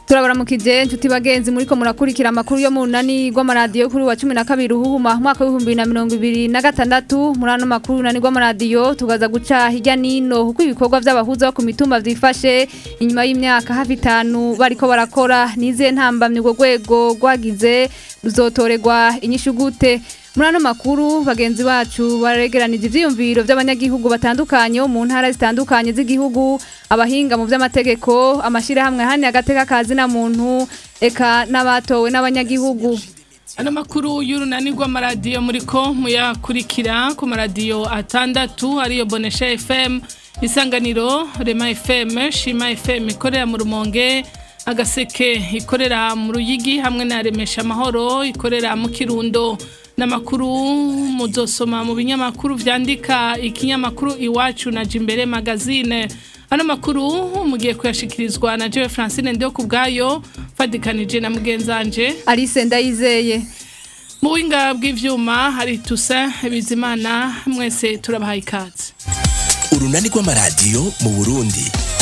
turabaramukije inshuti bagenzi muriko murakurikira amakuru yo mu runani rw'amaradiyo kuri wa cumi na kabiri uhuhuma umwaka w'ibihumbi bibiri na mirongo ibiri na gatandatu muri ano makuru runani rw'amaradiyo tugaza guca hirya n'ino kuko ibikorwa vy'abahuza bo ku mitumba vyifashe inyuma y'imyaka hafi itanu bariko barakora nizihe ntambamye urwo rwego rwagize ruzotorerwa inyishu gute muri ano makuru bagenzi bacu baregeranije ivyiyumviro vy'abanyagihugu batandukanye bo mu ntara zitandukanye z'igihugu abahinga mu vy'amategeko amashirahamwe hani agateka kazi na muntu eka n'abatowe n'abanyagihugu ano makuru y'urunani rw'amaradiyo muriko muyakurikira ku maradiyo atandatu ariyo bonesha fm isanganiro rema fm shima fm ikorera mu rumonge agaseke ikorera mu ruyigi hamwe na remesha amahoro ikorera mu kirundo n'amakuru muzosoma mu binyamakuru vyandika ikinyamakuru iwacu na jimbere magazine ano makuru mugiye kuyashikirizwa na jewe francine ndiyo ku bwayo fadikanije na mugenzanje Alice Ndayizeye mu buhinga bw'ivyuma hari tusa bizimana mwese turabahaye ikaze urunani rw'amaradiyo mu burundi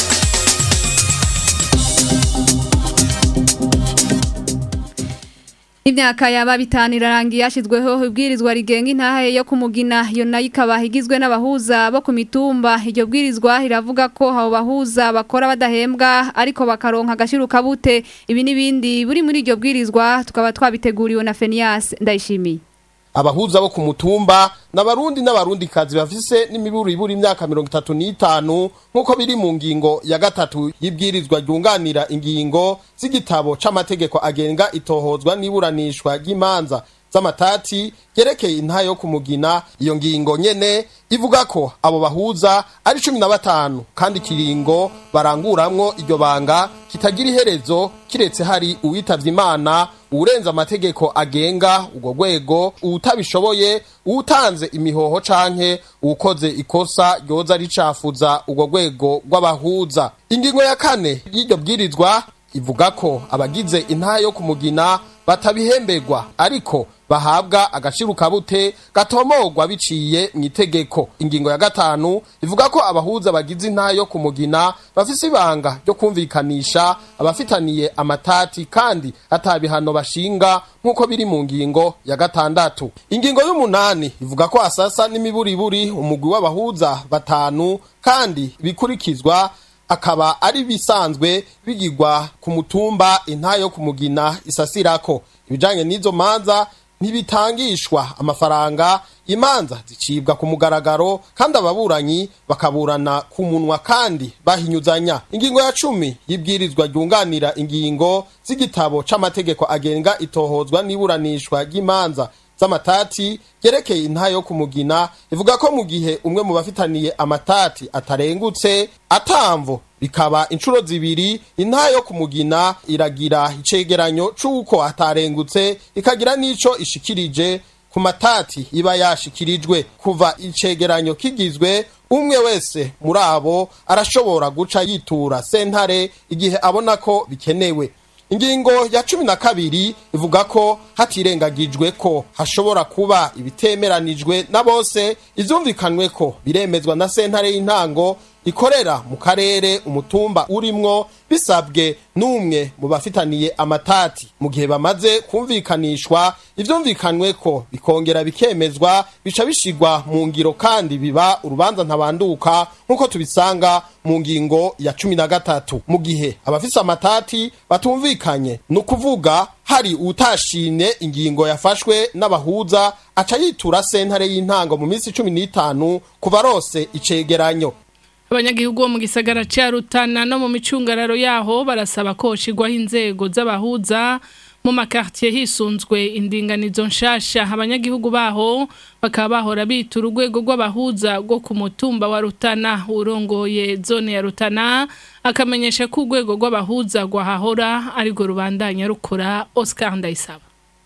Imyaka yaba bitanu irarangiye yashizweho ibwirizwa rigenga intahe yo kumugina iyo nayo ikaba igizwe n'abahuza bo ku mitumba iryo bwirizwa riravuga ko abo bahuza bakora badahembwa ariko bakaronka agashiruka bute ibi n'ibindi buri muri iryo bwirizwa tukaba twabiteguriwe na Fenias ndayishimiye abahuza bo ku mutumba n'abarundi n'abarundi kazi bafise n'imiburu ibura imyaka mirongo itatu n'itanu nk'uko biri mu ngingo ya gatatu y'ibwirizwa ryunganira ingingo z'igitabo c'amategeko agenga itohozwa n'iburanishwa ry'imanza z'amatati yerekeye intayo yo kumugina iyo ngingo nyene ivuga ko abo bahuza ari cumi na batanu kandi ikiringo baranguramwo iryo banga kitagira iherezo kiretse hari uwitavye imana uwurenza amategeko agenga urwo rwego uwutabishoboye uwutanze imihoho canke uwukoze ikosa ryoza ricafuza urwo rwego rw'abahuza ingingo ya kane y'iryo bwirizwa ivuga ko abagize intaha yo kumugina batabihemberwa ariko bahabwa agashiruka bute gatomorwa biciye mu itegeko ingingo ya gatanu ivuga ko abahuza bagize intaha yo kumugina bafise ibanga ryo kumvikanisha abafitaniye amatati kandi atabihano bashinga nk'uko biri mu ngingo ya gatandatu ingingo y'umunani ivuga ko asasa n'imiburiburi umugwi w'abahuza batanu kandi bikurikizwa akaba ari bisanzwe bigirwa ku mutumba intaha yo kumugina isasirako ibijanye n'izo manza ntibitangishwa amafaranga imanza zicibwa ku mugaragaro kandi ababuranyi bakaburana ku munwa kandi bahinyuzanya ingingo ya cumi y'ibwirizwa ryunganira ingingo z'igitabo c'amategeko agenga itohozwa n'iburanishwa ry'imanza z'amatati yerekeye intaha yo kumugina ivuga ko mu gihe umwe mu bafitaniye amatati atarengutse atamvo bikaba inshuro zibiri intaha yo kumugina iragira icegeranyo c'uko atarengutse ikagira n'ico ishikirije ku matati iba yashikirijwe kuva icegeranyo kigizwe umwe wese muri abo arashobora guca yitura sentare igihe abona ko bikenewe ingingo ya cumi na kabiri ivuga ko hatirengagijwe ko hashobora kuba ibitemeranijwe na bose ivyumvikanwe ko biremezwa na sentare y'intango ikorera mu karere umutumba urimwo bisabwe n'umwe mu bafitaniye amatati mu gihe bamaze kumvikanishwa ivyumvikanwe ko bikongera bikemezwa bica bishigwa mu ngiro kandi biba urubanza ntabanduka nk'uko tubisanga mu ngingo ya cumi na gatatu mu gihe abafise amatati batumvikanye ni ukuvuga hari utashimye ingingo yafashwe n'abahuza aca yitura sentare y'intango mu minsi cumi n'itanu ku barose icegeranyo abanyagihugu bo mu gisagara ca Rutana no mu micungararo yaho barasaba ko hoshigwaho inzego z'abahuza mu makartier hisunzwe indinganizo nshasha abanyagihugu baho bakaba bahora bita urugwego rw'abahuza rwo ku mutumba wa Rutana urongoye zone ya Rutana akamenyesha ko urwego rw'abahuza rwahahora ariko rubandanya rukora Oscar Ndayisaba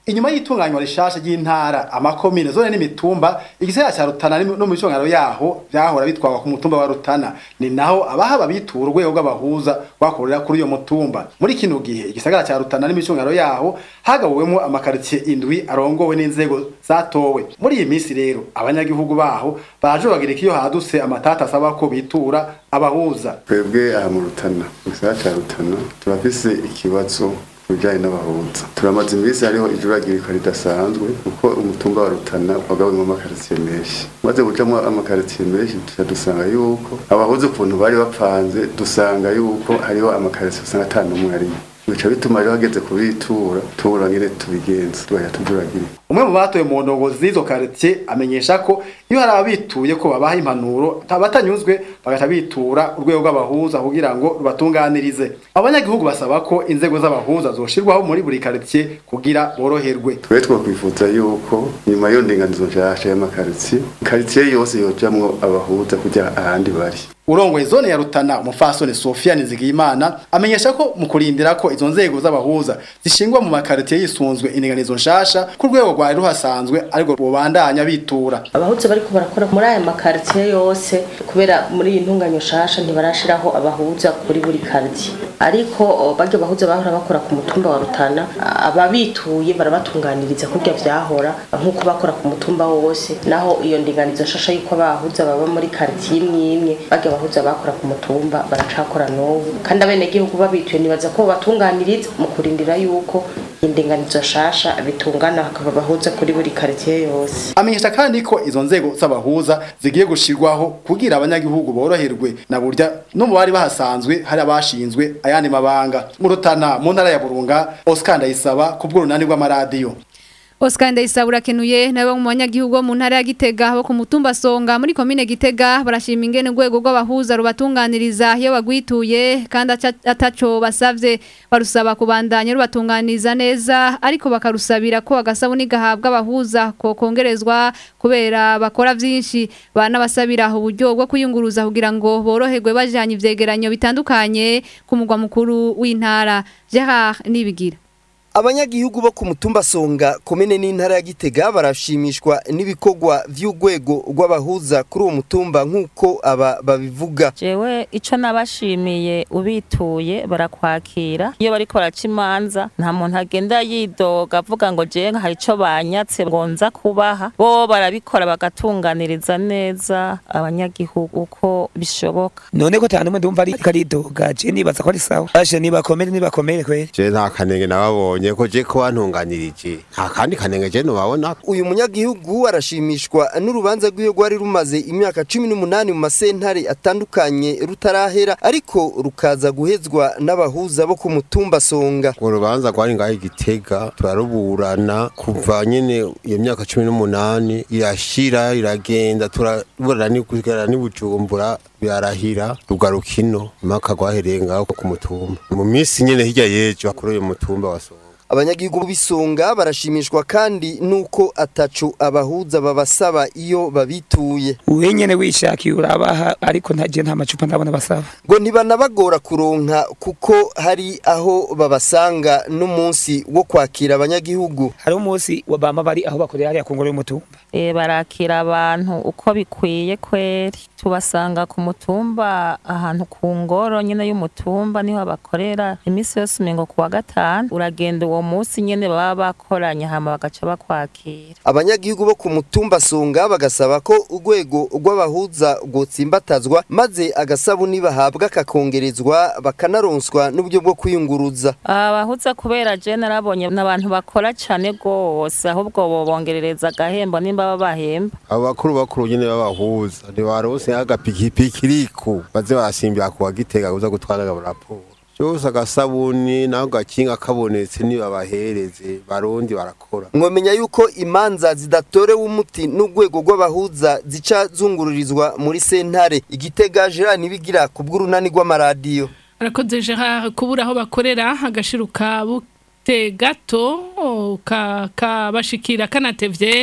inyuma y'itunganywa rishasha ry'intara amakomine zone n'imitumba igisagara ca Rutana no mu micongano yaho vyahora bitwarwa ku mutumba wa Rutana ni naho abahaba bitura urwego rw'abahuza rwakorera kuri uyo mutumba muri kino gihe igisagara ca Rutana n'imicongano yaho hagabuwemo amakaritsiye indwi arongowe n'inzego zatowe muri iyi minsi rero abanyagihugu baho baje bagirika iyo hadutse amatata asaba ko bitura abahuza twebwe aha mu rutana mu gisagara ca rutana turafise ikibazo kubijanye n'abahuza turamaze iminsi hariho ijuragirika ridasanzwe kuko umutumba wa rutana wagabuyemo amakaritsiye menshi maze gucamo amakaritsiye menshi tuca dusanga yuko abahuza ukuntu bari bapanze dusanga yuko hariho amakaritsiye usanga ata n'umwe arimwe bica bituma rero hageze kubitura tubura ngene tubigenza tugahita tujuragirika umwe mu batoye mu ndongozi z'izo quartier amenyesha ko iyo hari ababituye ko babaha impanuro batanyuzwe bagaca bitura urwego rw'abahuza kugira ngo rubatunganirize abanyagihugu basaba ko inzego z'abahuza zoshirwaho muri buri quartier kugira boroherwe twe twakwifuza yuko nyuma y'iyo ndinganizo nshasha y'amakaritsiye karitsiye yose yojamwo abahuza kugira ahandi bari urongoye zone ya Rutana umufasoni Sofia Nizigiyimana amenyesha ko mu kurindira ko izo nzego z'abahuza zishingwa mu makaritiye yisunzwe indinganizo nshasha ku rwego rwari ruhasanzwe ariko bubandanya bitura abahuza bariko barakora muri aya makaritiye yose kubera muri iyi ntunganyo nshasha ntibarashiraho abahuza kuri buri karitiye ariko baryo bahuza bahora bakora ku mutumba wa Rutana ababituye barabatunganiriza kurya vyahora nk'uko bakora ku mutumba wose naho iyo ndinganizo nshasha yuko abahuza baba muri karitiye imwe imwe barya abahuza bakora ku mutumba baracakora n'ubu kandi abenegihugu babituye nibaza ko batunganiriza mu kurindira yuko indinganizo nshasha bitungana hakaba abahuza kuri buri karitiye yose amenyesha kandi ko izo nzego z'abahuza zigiye gushirwaho kugira abanyagihugu boroherwe na burya no mu bari bahasanzwe hari abashinzwe ayandi mabanga mu Rutana mu ntara ya Burunga Oscar Ndayisaba ku bw'urunani rw'amaradiyo Oscar Ndayisabura kenuye nawe mu banyagihugu bo mu ntara ya Gitega bo ku mutumba Songa muri komine Gitega barashima ingene urwego rw'abahuza rubatunganiriza iyo bagwituye kandi ataco basavye barusaba kubandanya rubatunganiriza neza ariko bakarusabira ko agasabuni gahabwa abahuza ko kongerezwa kubera bakora vyinshi banabasabira uburyo bwo kuyunguruza kugira ngo boroherwe bajanye ivyegeranyo bitandukanye ku mugwa mukuru w'intara Gerard Nibigira abanyagihugu bo ku mutumba songa komene n'intara ya gitega barashimishwa n'ibikorwa vy'urwego rw'abahuza kuri uwo mutumba nk'uko aba babivuga jewe ico nabashimiye ubituye barakwakira iyo bariko baraca imanza nta muntu agenda yidoga avuga ngo jewe hari ico banyatse ngo nza kubaha bo barabikora bagatunganiriza neza abanyagihugu uko bishoboka none ko tanu ndumva ari karidoga je nibaza ko ari sawa ashe nibakomere nibakomere kweri je nta kanenge nababonye ko je ko wantunganirije nta kandi kanenge je nubabona uyu munyagihugu arashimishwa n'urubanza rw'iyo rwari rumaze imyaka cumi n'umunani mu masentare atandukanye rutarahera ariko rukaza guhezwa n'abahuza bo ku mutumba songa urwo rubanza rwari ngaho igitega turaruburana kuva nyene iyo myaka cumi n'umunani irashira iragenda turaburana kugera n'ibujumbura birarahira rugarukino impaka rwahereye ngaho ku mutumba mu minsi nyene hirya yejo kuri uyu mutumba wa songa abanyagihugu b'isonga barashimishwa kandi nuko atacu abahuza babasaba iyo babituye wenyene wishakiye urabaha ariko ntaje nta macupa ndabona basaba ngo ntibanabagora kuronka kuko hari aho babasanga n'umunsi wo kwakira abanyagihugu hari umunsi wabama bari aho bakorera hariya ku ngoro y'umutumba e, barakira abantu uko bikwiye kweri tubasanga ku mutumba ahantu ku ngoro nyene y'umutumba niho bakorera imisi yose umengo kuwa gatanu uragenda uwo munsi nyene baba bakoranye hama bagaca bakwakira abanyagihugu bo ku mutumba songa bagasaba ko urwego rw'abahuza rwotsimbatazwa maze agasabuni bahabwa kakongerezwa bakanaronswa n'uburyo bwo kwiyunguruza abahuza kubera je narabonye n'abantu bakora cane gose ahubwo bobongerereza agahembo nimba babahemba abo bakuru bakuru nyene b'abahuza ntibarose agapikipiki iriku baze barasimbira kuwa gitega uza gutwara raporo cyose agasabuni naho gakinga kabonetse nibabahereze barundi barakora mwomenya yuko imanza zidatorewe umuti n'urwego rw'abahuza zica zungururizwa muri sentare igitega Gerard nibigira ku bw'urunani rw'amaradiyo arakoze Gerard kubura aho bakorera agashiruka bute gato kabashikira kanatevye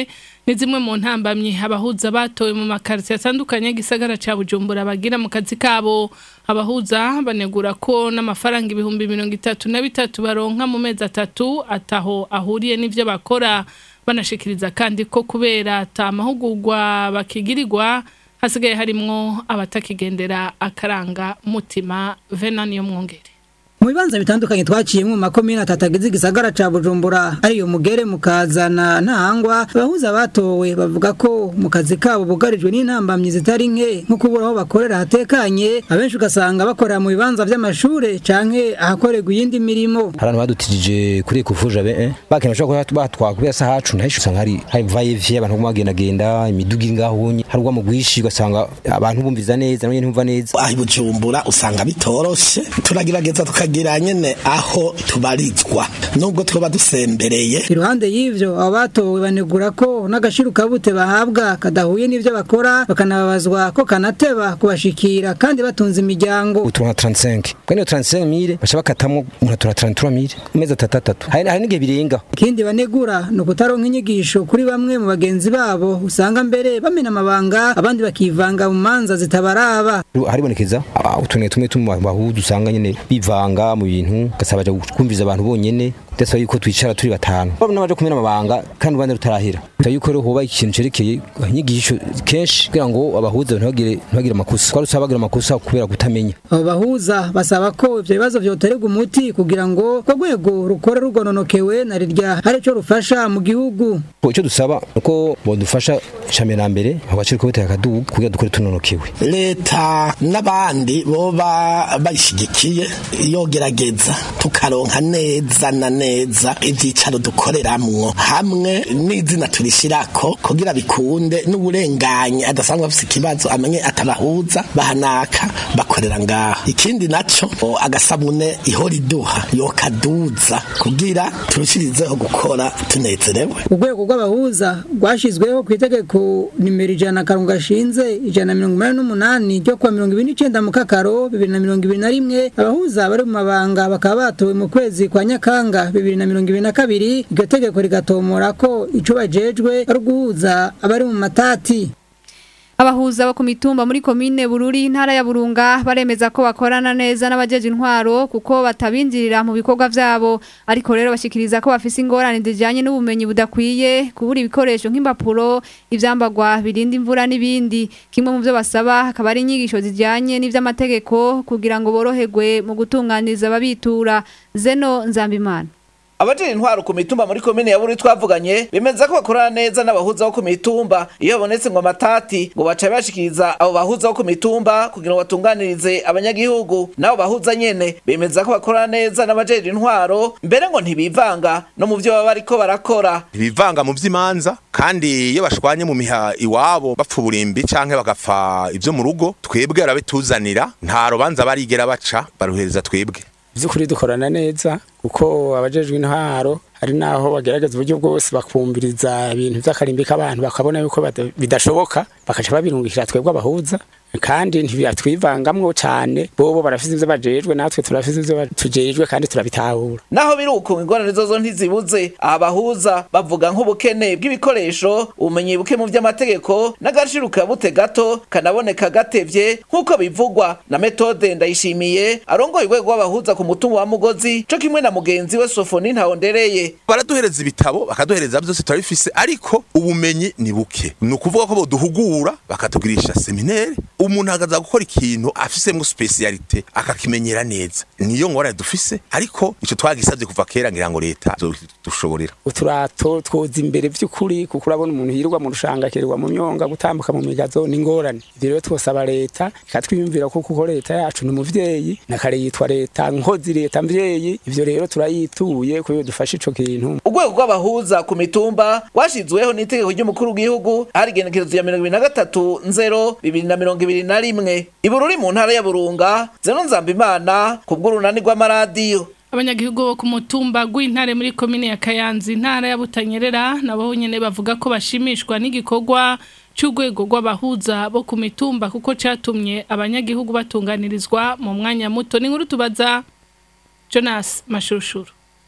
ni zimwe mu ntambamyi abahuza batowe mu makarito atandukanye gisagara ca Bujumbura bagira mu kazi kabo abahuza banegura ko n'amafaranga ibihumbi mirongo itatu na bitatu baronka mu mezi atatu ataho ahuriye n'ivyo bakora banashikiriza kandi ko kubera ata mahugurwa bakigirirwa hasigaye harimwo abatakigendera akaranga mutima venani yo mwongere mu bibanza bitandukanye twaciyemo mu makomine atatagize igisagara ca Bujumbura ariyo mugere mukazana ntahangwa abahuza batowe bavuga ko mu kazi kabo bugarijwe n'intambamyi zitari nke nko kubura aho bakorera hatekanye abenshi ugasanga bakorera mu bibanza vy'amashure canke ahakorerwa iyindi mirimo abantu badutijije kuri kuvuja be eh? bakena bashobora kuba batwara kubera sa hacu nahisho usanga hari hari vaye vye abantu bagenda genda imiduga ingahunye hari ugwa mu gwishi ugasanga abantu bumviza neza nabyo ntumva neza aho Bujumbura usanga bitoroshe turagerageza tukagira nyene aho tubarizwa nubwo twaba dusembereye iruhande y'ivyo abo batowe banegura ko n'agashiru kabute bahabwa kadahuye n'ivyo bakora bakanababazwa ko kanateba kubashikira kandi batunze imiryango uturonka 35 kandi 35 mire basha bakatamwo umuntu 33 mire meza tatatatu hari hari n'igihe birenga ikindi banegura no kutaronka inyigisho kuri bamwe mu bagenzi babo usanga mbere bamena amabanga abandi bakivanga mu manza zitabaraba haribonekeza utuntu tumwe tumwe bahuza usanga nyene bivanga mu bintu gasaba baje kumviza abantu bonyene ndetse yuko twicara turi batanu babona baje kumena amabanga kandi ubandi rutarahira ta yuko rero hoba ikintu cerekeye inyigisho kenshi kugira ngo abahuza ntibagire ntibagire amakosa kwari usaba bagira amakosa kubera kutamenya abo bahuza basaba ko ivyo bibazo vyotererwa umuti kugira ngo ko rwego rukora rugononokewe na rirya hari ico rufasha mu gihugu icyo dusaba uko bodufasha icambere na mbere abaciri ko biteka kadugu kugira dukore tunonokewe leta n'abandi boba bayishigikiye yogerageza tukaronka neza na neza ivyicaro dukoreramwo hamwe n'izina turishirako kugira bikunde n'uburenganye adasanzwe afise ikibazo amenye atabahuza bahanaka bakorera ngaha ikindi naco agasabune ihora iduha yokaduza kugira turushirizeho gukora tunezerewe urwego rw'abahuza rwashizweho ku itegeko nimero ijana karungu gashinze ijana na mirongo inani n'umunani ryo kuwa mirongo ibiri n'icenda mu kakaro bibiri na mirongo ibiri na rimwe abahuza bari mu mabanga bakaba batowe mu kwezi kwa nyakanga bibiri na mirongo ibiri na kabiri iryo tegeko rigatomora ko ico bajejwe ari uguhuza abari mu matati Abahuza bo ku mitumba muri komine Bururi intara ya Burunga baremeza ko bakorana neza n'abajeje intwaro kuko batabinjirira mu bikorwa vyabo ariko rero bashikiriza ko bafise ingorane zijanye n'ubumenyi budakwiye kubura ibikoresho nk'impapuro ivyambagwa birinda imvura n'ibindi kimwe mu byo basaba akaba ari inyigisho zijanye n'ivy'amategeko kugira ngo boroherwe mu gutunganiza ababitura Zeno Nzambimana Abajiri intwaro ku mitumba muri komine ya Bururi twavuganye bemeza ko bakorana neza n'abahuza bo ku mitumba iyo babonetse ngo amatati ngo baca bashikiriza abo bahuza bo ku mitumba kugira ngo batunganirize abanyagihugu nabo bahuza nyene bemeza ko bakorana neza n'abajiri intwaro mbere ngo ntibivanga no mu byo baba bariko barakora ntibivanga mu vy'imanza kandi iyo bashwanye mu miha iwabo bapfa uburimbi canke bagapfa ivyo mu rugo twebwe barabituzanira nta rubanza barigera baca baruhereza twebwe by'ukuri dukorana neza kuko abajejwe intwaro hari naho bagerageza uburyo bwose bakumviriza ibintu by'akarimbi k'abantu bakabona yuko bidashoboka bakaca babirungikira twebwe abahuza kandi ntibyatwivangamwo cyane bobo barafise ivyo bajejwe natwe turafise ivyo tujejwe kandi turabitahura naho biri uko ingorane zozo ntizibuze aha bahuza bavuga nk'ubukene bw'ibikoresho ubumenyi buke mu vy'amategeko n'agaciro kabute gato kanaboneka gatevye nk'uko bivugwa na metode ndayishimiye arongoye urwego rw'abahuza ku mutungo wa mugozi co kimwe na mugenzi we sofoni ntahondereye baraduhereza ibitabo bakaduhereza byose turabifise ariko ubumenyi ni buke ni ukuvuga ko boduhugura bakatugirisha seminere umuntu agaza gukora ikintu afisemwo specialite akakimenyera neza niyo ngorane dufise ariko ico twagisavye kuva kera ngira ngo leta dushoborera uturato twoza imbere vy'ukuri kuko urabona umuntu yirirwa mu rushanga akirirwa mu myonga gutambuka mu migazo ni ngorane ivyo rero twosaba leta ikatwiyumvira ko kuko leta yacu ni umuvyeyi na kare yitwa leta nkozi leta mvyeyi ivyo rero turayituye kuyo dufashe ico kintu urwego rw'abahuza ku mitumba rwashizweho n'itegeko ry'umukuru w'igihugu hari igenekerezo ya mirongo ibiri na gatatu nzero bibiri na mirongo ibiri na rimwe ibururi mu ntara ya burunga zeno nzambimana ku bw'urunani rw'amaradiyo abanyagihugu bo ku mutumba gw'intare muri komine ya Kayanza intara ya Butanyerera nabo nyene bavuga ko bashimishwa n'igikorwa cy'urwego rw'abahuza bo ku mitumba kuko catumye abanyagihugu batunganirizwa mu mwanya muto ni nkuru tubaza Jonas Mashushuru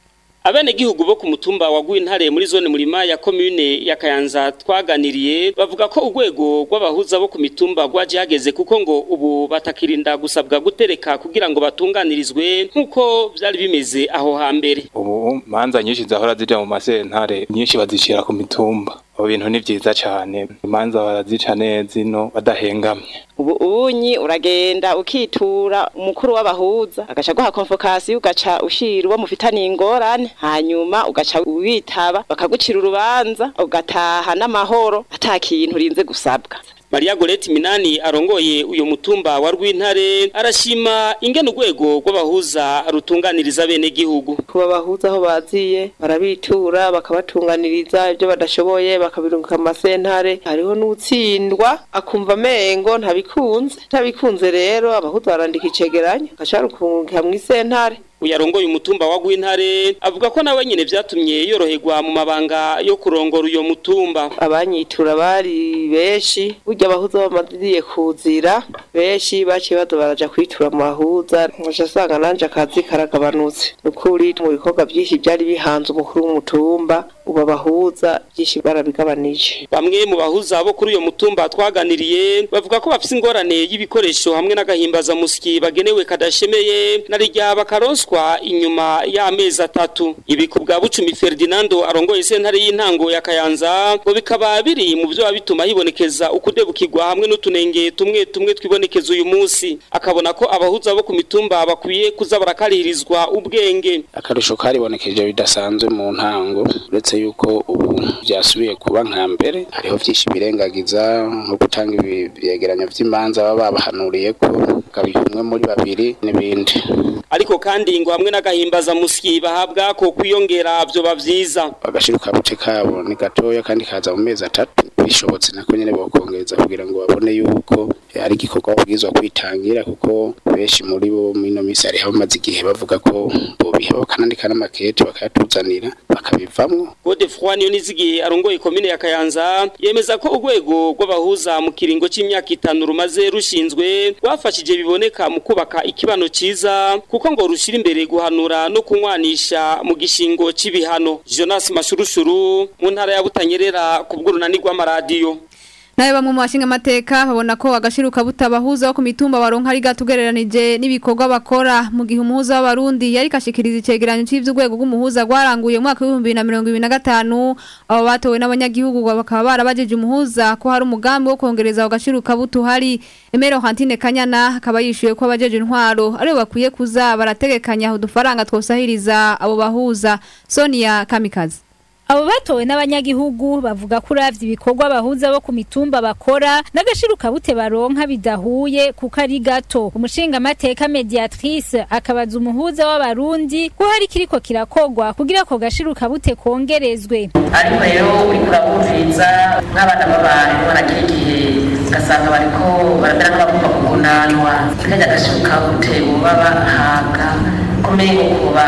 abenegihugu bo ku mutumba wa Gwintare muri zone murima ya commune ya Kayanza twaganiriye bavuga ko urwego rw'abahuza bo ku mitumba rwaje hageze kuko ngo ubu batakirinda gusabwa gutereka kugira ngo batunganirizwe nk'uko vyari bimeze aho hambere ubu manza nyinshi zahora zija mu masentare nyinshi bazishira ku mitumba abo bintu ni vyiza cane imanza barazica neza ino badahengamye ubu unyi uragenda ukitura umukuru w'abahuza agaca guha konfokasi ugaca ushira uwo mufitaniye ingorane hanyuma ugaca witaba bakagucira urubanza ugataha n'amahoro ata kintu urinze gusabwa Maria Goreti Minani arongoye uyo mutumba wa Rwintare arashima ingene urwego rw'abahuza rutunganiriza bene gihugu kuba bahuza aho baziye barabitura bakabatunganiriza ibyo badashoboye bakabirunguka mu masentare hariho n'utsindwa akumva amengo ntabikunze ntabikunze rero abahuza barandika icegeranyo agaca rukunguka mu isentare uyarongoye umutumba wa Gwintare avuga ko nawe nyene vyatumye yoroherwa mu mabanga yo kurongora uyo mutumba abanyitura bari benshi burya abahuza bamaziye kuzira benshi baciye baza baraja kwitura mu bahuza nkaca asanga nanje akazi karagabanutse nukuri mu bikorwa vyinshi vyari bihanze umukuru w'umutumba ubu abahuza vyinshi barabigabanije bamwe mu bahuza bo kuri uyo mutumba twaganiriye bavuga ko bafise ingorane y'ibikoresho hamwe n'agahimbaza musiki bagenewe kadashemeye na rijya bakaronswa inyuma y'amezi atatu ibi ku bwa bucumi Ferdinando arongoye sentare y'intango ya Kayanza ngo bikaba biri mu byo bituma hibonekeza ukudebukirwa hamwe n'utunenge tumwe tumwe twibonekeza uyu munsi akabona ko abahuza bo ku mitumba bakwiye kuza barakarihirizwa ubwenge akarusho karibonekeje bidasanzwe mu ntango uretse yuko ubu byasubiye kuba nka mbere hariho byinshi birengagiza nko gutanga ibyegeranyo by'imanza baba babahanuriye ko kabiha umwe muri babiri n'ibindi ariko kandi ngo hamwe n'agahimbaza musiki bahabwa ko kwiyongera byo bavyiza agashiruka buce kabo ni gatoya kandi kaza mu mezi atatu bishobotse nako nyene bokongereza kugira ngo babone yuko ari igikorwa babwirizwa kwitangira kuko benshi muri bo mino misi hari bamaze igihe bavuga ko bobiha bakanandika n'amakete bakayatuzanira bakabivamwo Godefroid Niyonizigiye arongoye komine ya Kayanza yemeza ko urwego rw'abahuza mu kiringo c'imyaka itanu rumaze rushinzwe rwafashije biboneka mu kubaka ikibano ciza kuko ngo rushira imbere guhanura no kunywanisha mu gishingo c'ibihano Jonas Mashurushuru mu ntara ya Butanyerera ku bw'urunani rw'amaradiyo nawe bamwe mu bashinga amateka babona ko agashiruka butabahuza wo ku mitumba baronka ari gatugereranije n'ibikorwa bakora mu gihe umuhuza w'abarundi yari kashikiriza icegeranyo cy'ivy'urwego rw'umuhuza rwaranguye mu mwaka w'ibihumbi na mirongo ibiri na gatanu abo batowe n'abanyagihugu bakaba barabajeje umuhuza ko hari umugambi wo kongereza ako gashiruka butuhari Emero Hantine Kanyana akaba yishuye ko abajeje intwaro aribo bakwiye kuza barategekanya udufaranga twosahiriza abo bahuza Sonia Kamikazi Abo batowe n'abanyagihugu bavuga ko uravye ibikorwa bahuza bo ku mitumba bakora n'agashiruka bute baronka bidahuye kuko ari gato umushinga amateka mediatrice akabaza umuhuza w'abarundi ko hari kiriko kirakogwa kugira ko gashiruka bute kongerezwe ariko rero uriko urabumviriza nk'abana b'abantu baragira igihe ugasanga bariko baramera nk'abagomba kugunanwa kajya gashiruka bute boba bahabwa kumenya kuba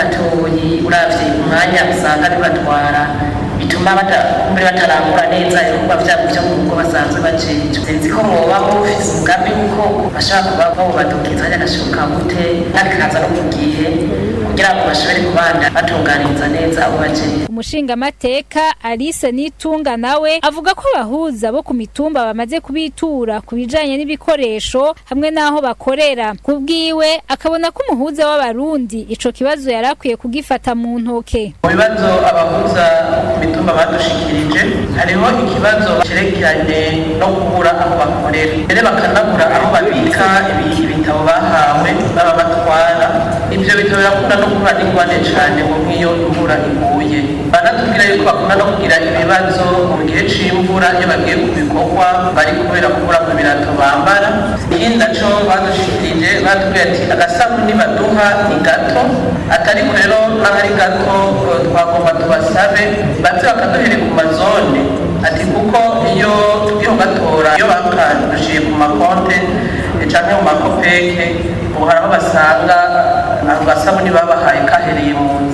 gatoyi uravye umwanya usanga bibatwara bituma batakumbure batarangura neza ibikorwa vyabo vyo mu rugo basanzwe bajejwe sinzi ko mwoba mufise umugambi wuko bashobora kuba bobadukiza hajya gashoboka gute kandi kaza no ku gihe kugira ngo bashobore kubanda batunganiriza neza abo bajejwe umushinga amateka Alice Nitunga nawe avuga ko abahuza bo ku mitumba bamaze kubitura ku bijanye n'ibikoresho hamwe n'aho bakorera kubwiwe akabona ko umuhuza w'abarundi ico kibazo yarakwiye kugifata mu ntoke mu bibazo abahuza ku mitumba badushikirije hariho ikibazo cerekeranye no kubura aho bakorera mbere bakanabura aho babika ibitabo bahawe baba batwara ivyo bitabo birakunda no kuba n'ingwane cane mu nk'iyo imvura iguye banatubwira yuko bakunda no kugira ibibazo mu gihe c'imvura iyo bagiye ku bikorwa bari kubera kubura mu birato bambara ikindi naco badushikirije batubwira ati agasabuni baduha ni gato atari rero n'ahari gato twagomba tubasabe baze bakaduhere ku mazone ati kuko iyo tugiye batora iyo bakadushiye ku makonte canke mu makopeke ubu hari aho basanga ako gasabuni babahaye kahereye mu nzira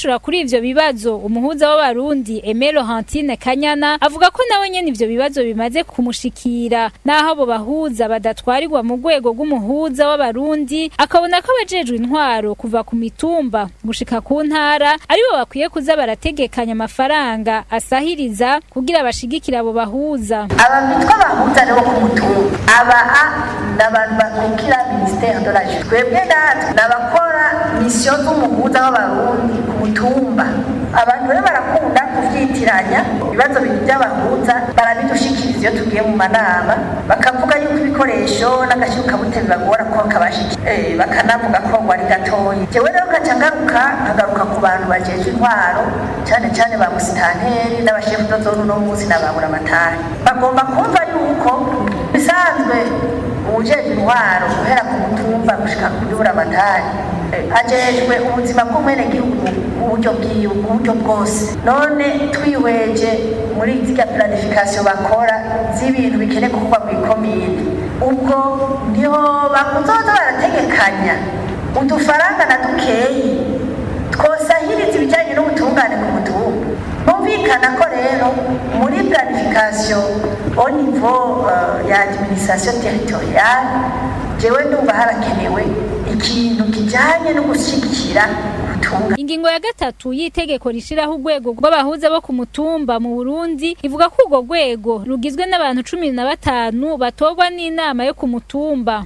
yishura kuri ivyo bibazo umuhuza w'abarundi Aimé Laurentine Kanyana avuga ko nawe nyene ivyo bibazo bimaze kumushikira naho abo bahuza badatwarirwa mu rwego rw'umuhuza w'abarundi akabona ko abajejwe intwaro kuva ku mitumba gushika ku ntara aribo bakwiye kuza barategekanya amafaranga asahiriza kugira bashigikire abo bahuza abantu bitwa abahuza rero ku mutumba aba a ni abantu bakukira minisiteri de la justice twebwe natwe ni abakora misiyo z'umuhuza w'abarundi ku mutumba abantu rero barakunda kuvyitiranya ibibazo bintu by'abahuza barabidushikiriza iyo tugiye mu manama bakavuga yuko ibikoresho n'agashyukabute bibagora ko kabashiki eh, bakanavuga ko ngo ari gatoya jewe rero gaca ngaruka nkagaruka ku bantu bajejwe intwaro cyane cyane ba musitanteri n'abashefu dozone uno munsi n'ababura amatari bagomba kumva yuko bisanzwe uwujejwe intwaro guhera ku mutumba gushika kuri buri amatari ajejwe ubuzima bw'umwenegihugu mu buryo bwiwe mu buryo bwose none twihweje muri zirya planification bakora z'ibintu bikeneye gukorwa mu ikomine ubwo niho bakuzoza barategekanya udufaranga na dukeyi twosahiriza ibijyanye n'ubutungane ku mutumba bumvikana ko rero muri planification au niveau uh, ya administration territoriale jewe ndumva harakenewe ikintu kijanye no gushyigikira ubutunga ingingo ya gatatu y'itegeko rishiraho urwego rw'abahuza bo ku mutumba mu Burundi ivuga ko urwo rwego rugizwe n'abantu cumi na batanu batorwa n'inama yo ku mutumba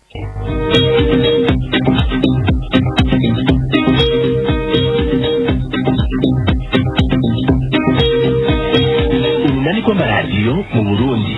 urunani rw'amaradiyo mu burundi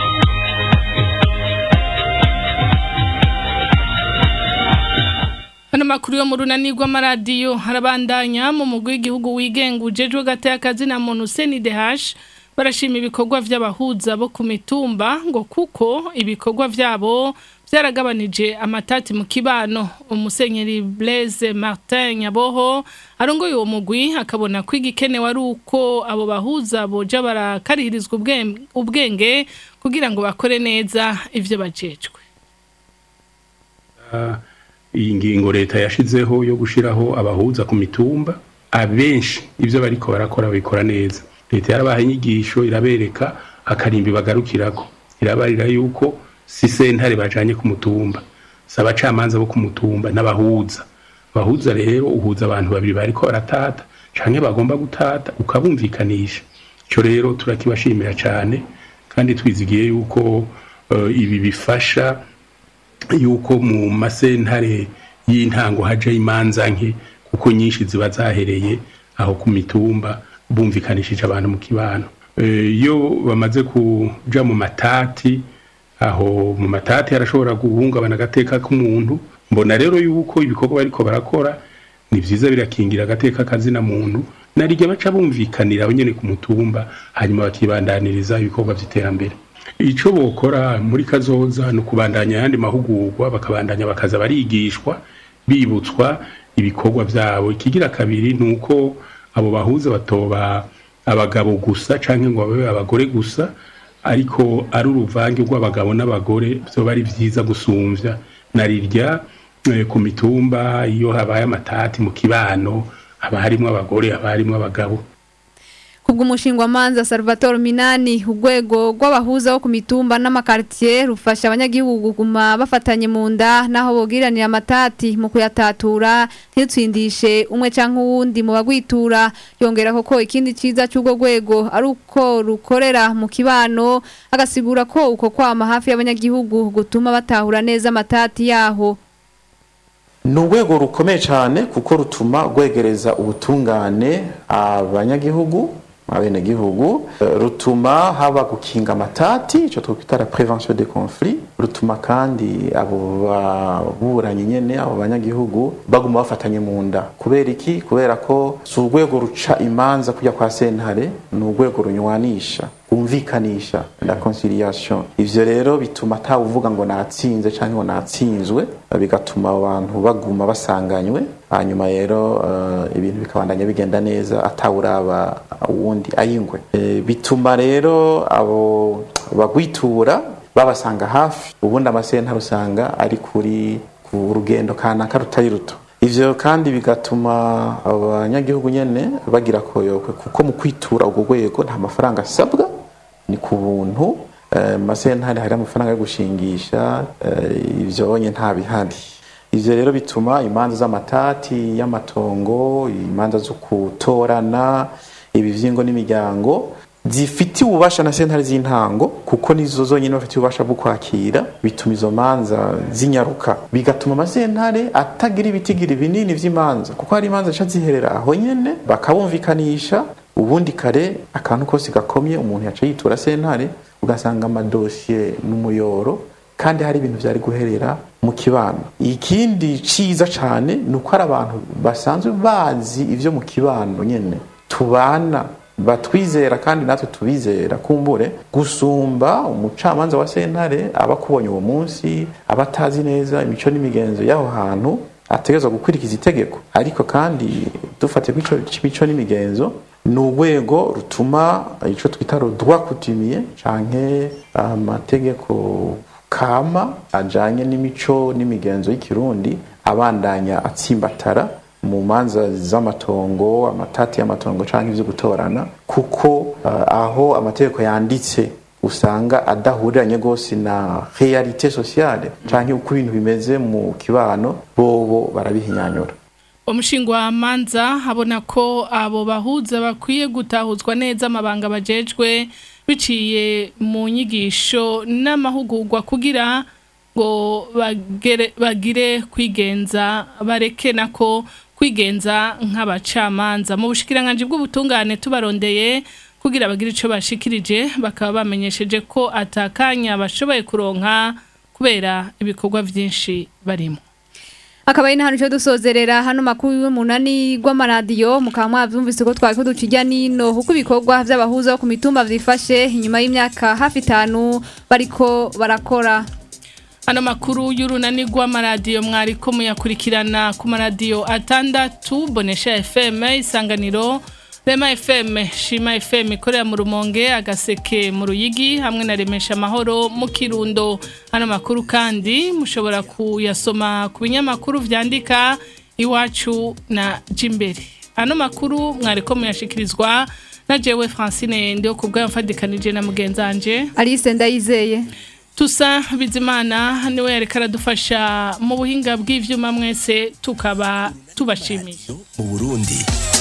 Hano makuru yo mu runani rw'amaradiyo harabandanya mu mugwi w'igihugu wigenga ujejwe gata y'akazi na muntu CNDH barashima ibikorwa vy'abahuza bo ku mitumba ngo kuko ibikorwa vyabo byaragabanije amatati mu kibano umusenyeri Blaise Martin Nyaboho arongoye uwo mugwi akabona ko igikenewe ari uko abo bahuza boja barakarihirizwa ubwenge- ubwenge kugira ngo bakore neza ivyo bajejwe Ah, iyi ngingo leta yashizeho yo gushiraho abahuza ku mitumba abenshi ivyo bariko barakora babikora neza leta yarabaha inyigisho irabereka akarimbi bagarukirako irabarira yuko si sentare bajanye ku mutumba si abacamanza bo ku mutumba n'abahuza abahuza rero uhuza abantu babiri bariko baratata canke bagomba gutata ukabumvikanisha ico rero turakibashimira cane kandi twizigiye yuko eh, ibi bifasha yuko mu masentare y'intango haja imanza nke kuko nyinshi ziba zahereye aho ku mitumba bumvikanishije abantu mu kibano Eh, iyo bamaze kuja mu matati aho mu matati harashobora guhungabana agateka k'umuntu mbona rero yuko ibikorwa bariko barakora ni vyiza birakingira agateka kazina muntu narirya baca bumvikanira nyene ku mutumba hanyuma bakibandaniriza ibikorwa vy'iterambere ico bokora muri kazoza ni ukubandanya ayandi mahugurwa bakabandanya bakaza barigishwa bibutswa ibikorwa vyabo ikigira kabiri ni uko abo bahuza batoba abagabo gusa canke ngo babe abagore gusa ariko ari uruvange rw'abagabo n'abagore vyoba ari vyiza gusumvya narirya eh, ku mitumba iyo habaye amatati mu kibano haba harimwo abagore haba harimwo abagabo Kubw'umushingwa manza Salvatore Minani urwego rw'abahuza bo ku mitumba n'amakartier rufasha abanyagihugu kuguma bafatanye mu nda naho bogiranira amatati mu kuyatatura ntitsindishe umwe canke uwundi mu bagwitura yongera ko ikindi ciza cy'urwo rwego ari uko rukorera mu kibano agasigura ko uko kwama hafi y'abanyagihugu gutuma batahura neza amatati yaho ni urwego rukomeye cyane kuko rutuma rwegereza ubutungane abanyagihugu abenegihugu Eh, rutuma haba gukinga amatati icyo twakwita la prevention des conflits rutuma kandi abo baburanyi nyene abo banyagihugu baguma bafatanye mu nda kubera iki kubera ko si urwego ruca imanza kujya kwa sentare ni urwego runywanisha rwumvikanisha la conciliation ivyo rero bituma atawuvuga ngo natsinze canke ngo natsinzwe bigatuma abantu baguma basanganywe hanyuma rero eh, ibintu bikabandanya bigenda neza atawuraba uwundi ayingwe Eh, bituma rero abo bagwitura babasanga hafi ubundi amasentare usanga ari kuri ku rugendo kanaka rutari ruto ivyo kandi bigatuma abanyagihugu nyene bagira koyokwe kuko mu kwitura urwo rwego nta mafaranga asabwa ni ku buntu eh, mu masentare hari amafaranga yo gushingisha eh, ivyo onye nta bihari ivyo rero bituma imanza z'amatati y'amatongo imanza zo kutorana ibivyingo n'imiryango zifitiye ububasha na sentare z'intango kuko nizo zonyine bafitiye ububasha bwo kwakira bituma izo manza zinyaruka bigatuma amasentare atagira ibitigiri binini vy'imanza kuko hari imanza zica ziherera aho nyene bakabumvikanisha ubundi kare akantu kose gakomye umuntu yaca yitura sentare ugasanga amadosiye n'umuyoro kandi hari ibintu vyari guherera mu kibano ikindi ciza cane ni uko hari abantu basanzwe bazi ivyo mu kibano nyene tubana batwizera kandi natwe tubizera kumbure gusumba umucamanza wa sentare aba akubonye uwo munsi aba atazi neza imico n'imigenzo y'aho hantu ategerezwa gukurikiza itegeko ariko kandi dufatiye kuri ico c'imico n'imigenzo ni urwego rutuma ico twita rodwa kutimiye canke amategeko kama ajanye n'imico n'imigenzo y'ikirundi abandanya atsimbatara mu manza z'amatongo amatati y'amatongo canke ivyo gutorana kuko uh, aho amategeko yanditse usanga adahuriranye gose na realite sociale canke uko ibintu bimeze mu kibano bobo barabihinyanyura umushinga manza abona ko abo bahuza bakwiye gutahuzwa neza amabanga bajejwe biciye mu nyigisho n'amahugurwa kugira ngo bagere bagire kwigenza bareke nako kwigenza nk'abacamanza mu bushikiranganje bw'ubutungane tubarondeye kugira bagire ico bashikirije bakaba bamenyesheje ko atakanya bashoboye kuronka kubera ibikorwa vyinshi barimo akaba ari hano cyo dusozerera hano makuru y'umunani rw'amaradiyo mukaba mwabyumvise ko twari kuducijya nino kuko ibikorwa by'abahuza bo ku mitumba byifashe inyuma y'imyaka hafi itanu bariko barakora Ano makuru y'urunani rw'amaradiyo mwari ko muyakurikirana ku maradiyo atandatu bonesha FM isanganiro Rema FM Shima FM ikorera mu Rumonge agaseke mu Ruyigi hamwe na Remesha Amahoro mu Kirundo ano makuru kandi mushobora kuyasoma ku binyamakuru vyandika iwacu na Jimbere ano makuru mwari ko muyashikirizwa na jewe Francine ndio kubwa mfadikanije na mugenzanje Alice Ndayizeye Tusa Bizimana niwe yareka aradufasha mu buhinga bw'ivyuma mwese tukaba tubashimiye mu Burundi